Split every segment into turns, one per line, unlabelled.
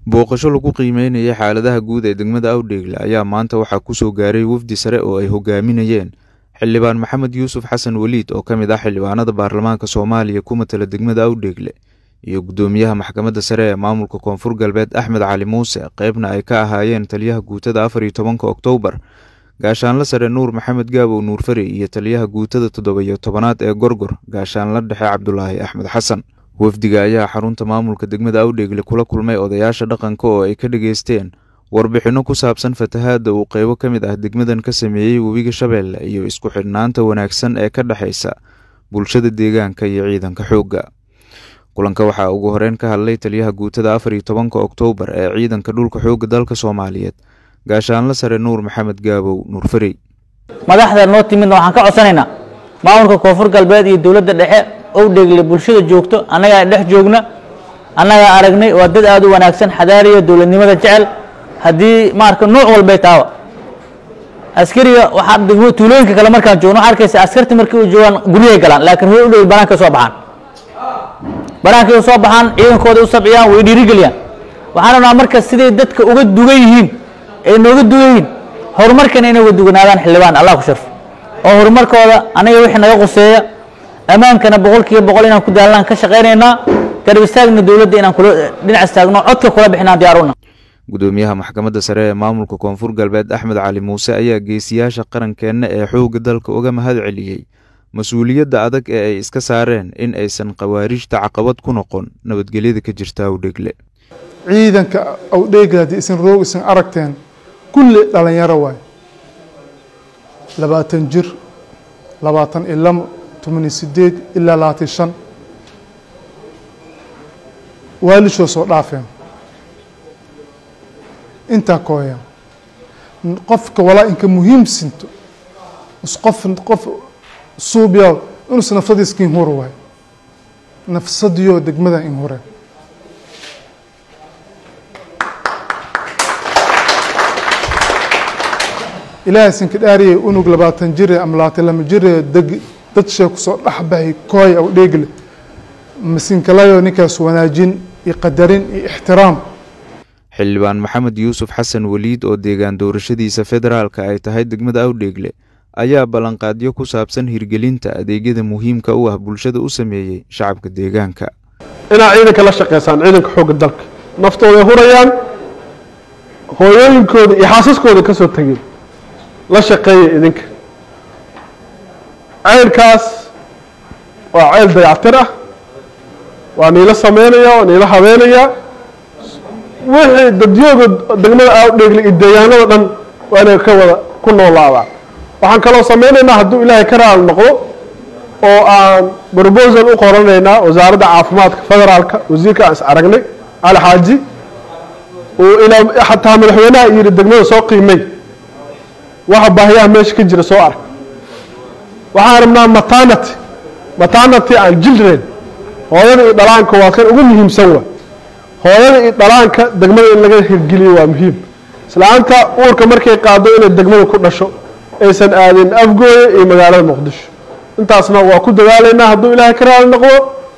booqasho lagu qiimeynayay xaaladaha guud ee degmada awdheegle ayaa maanta waxaa kusoo gaaray wafdi sare oo ay hogaaminayeen xildhibaan maxamed yuusuf xasan weliid oo ka mid ah xildhibaanada baarlamaanka soomaaliya ku matala degmada awdheegle iyo guddoomiyaha maxkamadda sare ee maamulka koonfur galbeed axmed cali muuse qeybna ay ka ahaayeen taliyaha guutada afar iyo tobanka oktoobar gaashaanla sare nuur maxamed gaabow nuur fari iyo taliyaha guutada toddoba-iyo tobanaad ee gorgor gaashaanla dhexe cabdulaahi axmed xasan wafdiga ayaa xarunta maamulka degmada awdheegle kula kulmay odayaasha dhaqanka oo ay ka dhageysteen warbixinno ku saabsan fatahaadda uu qeybo ka mid ah degmadan ka sameeyey webiga shabeelle iyo isku xidhnaanta wanaagsan ee ka dhexaysa bulshada deegaanka iyo ciidanka xoogga kulanka waxaa ugu horeyn ka hadlay taliyaha guutada afar iyo tobanka oktoobar ee ciidanka dhulka xoogga dalka soomaaliyeed gaashaanla sare nuur maxamed gaabow nuur farey
madaxda noo timidna waxaan ka codsanaynaa maamulka koonfur galbeed iyo dowladda dhexe owdheegle bulshada joogto annagaa dhex joogna annagaa aragnay waa dad aada u wanaagsan xadaariya dowladnimada jecel haddii maarka nooc walbay taaba askariga waxaa degmo tuulooyinka kale markaan joogno waxaa arkaysa askarta markii u joogaan guryahay galaan laakiin way u dhow banaanka soo baxaan banaankay u soo baxaan ciidankooda u sabciyaan way dhiirigeliyaan waxaan rabnaa marka siday dadka uga dugan yihiin ay nooga dugan yihiin horumarkana inay uga duganaadaan xildhibaan allah ku sharfo oo horumarkooda anaga wixii naga quseeya ammaankana boqol kiiba boqol inaan ku daalnaan ka shaqaynaynaa garab istaagna dowladda inaan kula dhinac istaagno codka kula bixinaan diyaaruna
guddoomiyaha maxkamadda sare ee maamulka koonfur galbeed axmed cali muuse ayaa geesiyaasha qarankeenna ee xoogga dalka uga mahad celiyey mas-uuliyadda adag ee ay iska saareen in aysan khawaarijta caqabad ku noqon nabadgelyada ka jirta awdheegle
ciidanka awdheegle haddii isan roog isan aragteen kulli dhalinyaro waay labaatan jir labaatan iyo lamo tomaniyo sideed ilaa labaatan shan waalishoo soo dhaafeen intaa kooya qofka walaa inka muhiimsinto qof qof suubya inus nafsadiiska in hura waay nafsadiyo degmada in hure ilaahay sinka dhaariyay unug labaatan jire ama labaatan lama jire deg dad shee kusoo dhexbahay kooy aw dheegle masinkalayo ninkaas wanaajin iyo qadarin iyo ixtiraam
xildhibaan maxamed yuusuf xasan weliid oo deegaan doorashadiisa federaalka ay tahay degmada awdheegle ayaa ballanqaadyo ku saabsan hirgelinta adeegyada muhiimka u ah bulshada u sameeyey shacabka deegaanka
inaad ciidanka la shaqeysaan ciidanka xoogga dalka naftooday hurayaan hooyooyinkooda iyo xaasaskooda ka soo tegeen la shaqeeya idinka ceylkaas waa ceyl dayactir ah waa niila sameynaya waa niila habeenaya wixii dadyooga degmada awdheegle iyo deegaanada dhan waa inay ka wada ku noolaadaan waxaan kaloo sameynaynaa hadduu ilaahay ka raali noqdo oo aan brobosal u qoranaynaa wasaaradda caafimaadka federaalka wasiirka aan is aragnay cali xaaji oo ilaa xataa madaxweynaha yidhi degmada soo qiimay waxa baahiyaha meesha ka jira soo arag waxaan rabnaa maternity maternity and children hooyada iyo dhalaanka waa kan ugu muhiimsan waa hooyada iyo dhalaanka degmada in laga hirgeliyo waa muhiim islaanta uurka markay qaado inay degmada ku dhasho aysan aadin afgooye iyo magaalada muqdisho intaasna waa ku dadaalaynaa hadduu ilaahay ka raali noqdo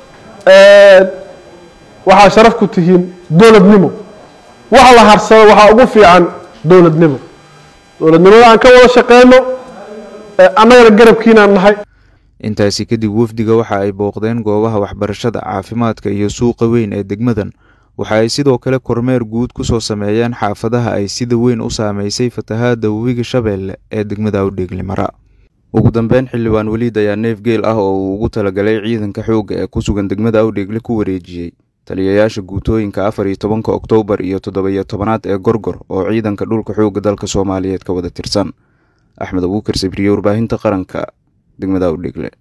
waxaa sharaf ku tihiin dowladnimo wax la harsado waxaa ugu fiican dowladnimo dowladnimada aan ka wada shaqeyno annagana garabkiinaan nahay
intaasi kadib wafdiga waxa ay booqdeen goobaha waxbarashada caafimaadka iyo suuqa weyn ee degmadan waxa ay sidoo kale kormeer guud ku soo sameeyeen xaafadaha ay sida weyn u saameysay fatahaadda webiga shabeelle ee degmada awdheegle mara ugu dambeyn xildhibaan weliid ayaa neef geel ah oo uu ugu talagalay ciidanka xoogga ee ku sugan degmada awdheegle ku wareejiyey taliyayaasha guutooyinka afar iyo tobanka oktoobar iyo toddoba-iyo tobanaad ee gorgor oo ciidanka dhulka xoogga dalka soomaaliyeed ka wada tirsan axmed abuukar sabriye warbaahinta qaranka degmada awdheegle